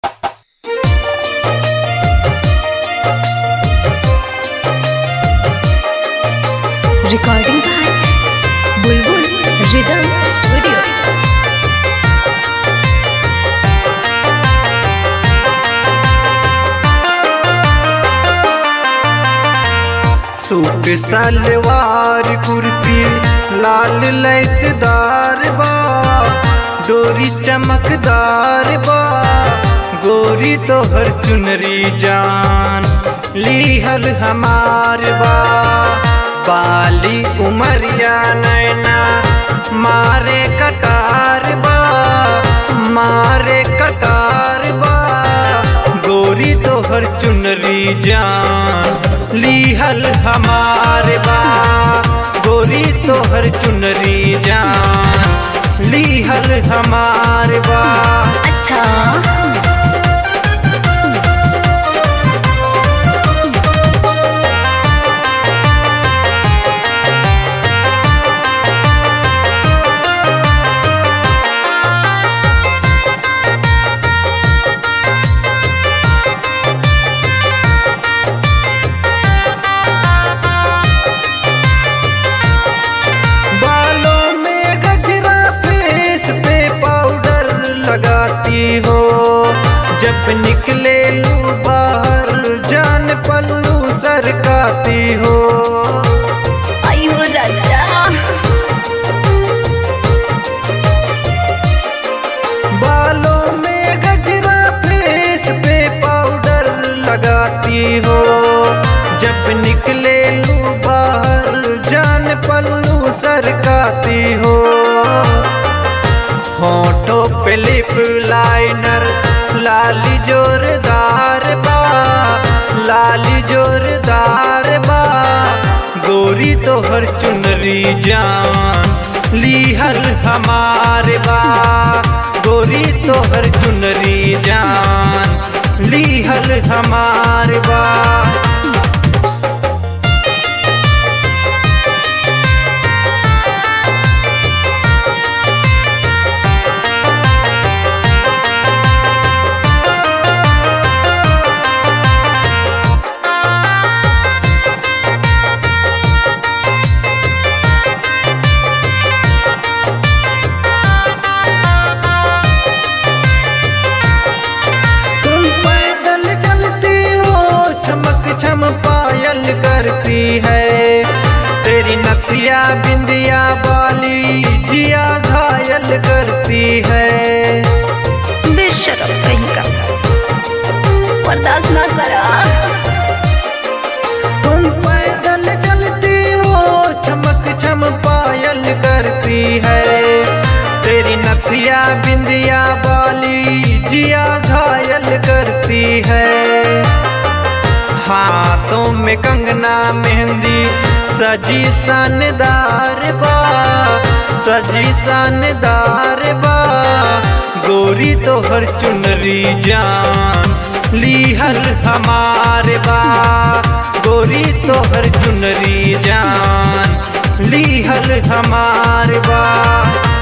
Recording by Bulbul Rhythm Studio. Suit salwar kurti लाल लैसदार बा डोरी चमकदार बा गोरी तोहर चुनरी जान लीहल हमार बा बाली उमरिया नैना मारे कटार बा मारे कटार बा गोरी तोहर चुनरी जान लीहल हमार बा गोरी तोहर चुनरी जान लीहल हमार बा अच्छा बालों में गजरा फेस पे पाउडर लगाती हो जब निकले लू बाहर जान पल्लू सरकाती हो आयु राजा बालों में गजरा फेस पे पाउडर लगाती हो जब निकले लू बाहर जान पल्लू सरकाती हो होठों पे लिप लाइनर लाली जोरदार बा लाली जोरदार बा गोरी तोहर चुनरी जान लीहल हमार बा गोरी तोहर चुनरी जान लीहल हमार बा तुम पैदल चलती हो चमक छम पायल करती है तेरी नथिया बिंदिया बाली जिया घायल करती है बेशरम कहीं का बर्दाश्त ना करा तुम पैदल चलती हो चमक छम पायल करती है तेरी नथिया बिंदिया बाली जिया घायल करती है हाथों में कंगना मेहंदी सजी शानदार बा सजी शानदार बा गोरी तोहर चुनरी जान लीहल हमार बा गोरी तोहर चुनरी जान लीहल हमार बा